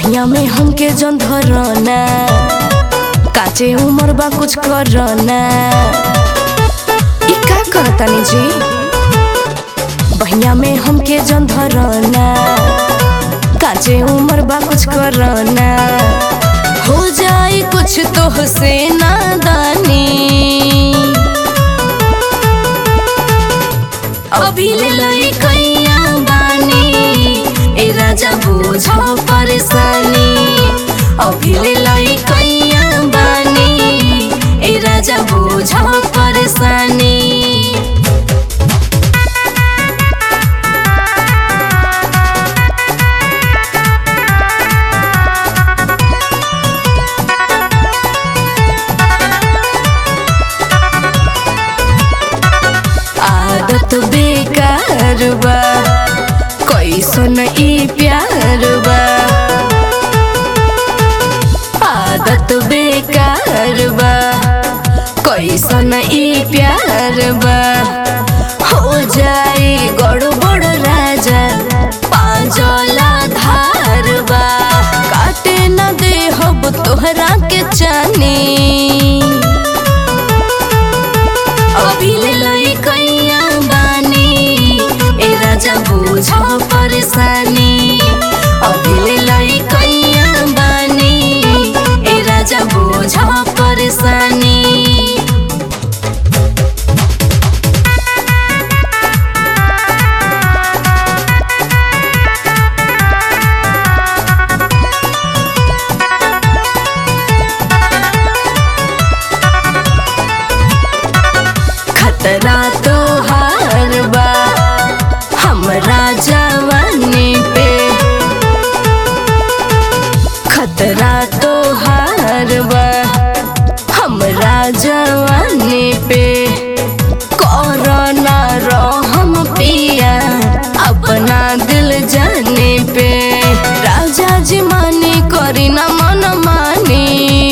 बहिया में हमके जन धरना काचे उमर बा कुछ करना ई का करतानी जी बहिया में हमके जन धरना काचे उमर बा कुछ करना हो जाई कुछ तो से नादानी अभी ले लई कैया बानी ए राजा बुझ परेशानी अभी ले लई कैया बानी ए राजा बुझ परेशानी आदत बेकार बा कैसन ई प्यार बा आदत बेकार बा कैसन ई प्यार बा हो जाए गड़बड़ राजा पांजला धार बा काटे न दे हब तोहरा के चानी अभी ले लई कैया बानी ए राजा बुझ परेशानी अभी ले लई कैया बानी ए राजा बुझ परेशानी खतरा तो हार बा हमरा जवानी पे खतरा तो हार बा हमरा जवानी पे कोरोना रहम पिया अपना दिल जाने पे राजा जी मानी करी ना मन मानी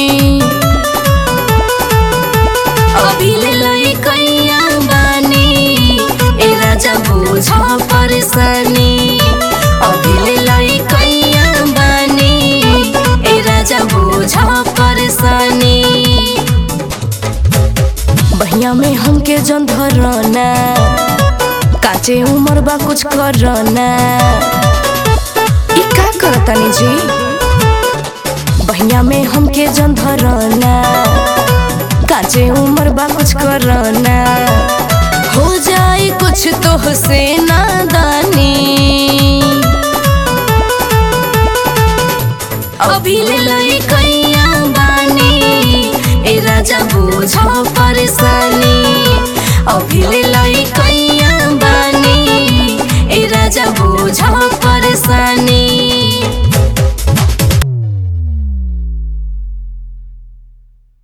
अभी ले लई कैया बानी ए राजा बुझ परेशानी अभी ले लई कैया बानी ए राजा बुझ परेशानी बहिया में हमके जन धरना काचे उमर बा कुछ करना ई का करतानी जी बहिया में हमके जन धरना काचे उमर बा कुछ करना हो जाए कुछ तो से नादानी अभी ले लई कैया बानी ए राजा बुझ परेशानी अभी ले लई कैया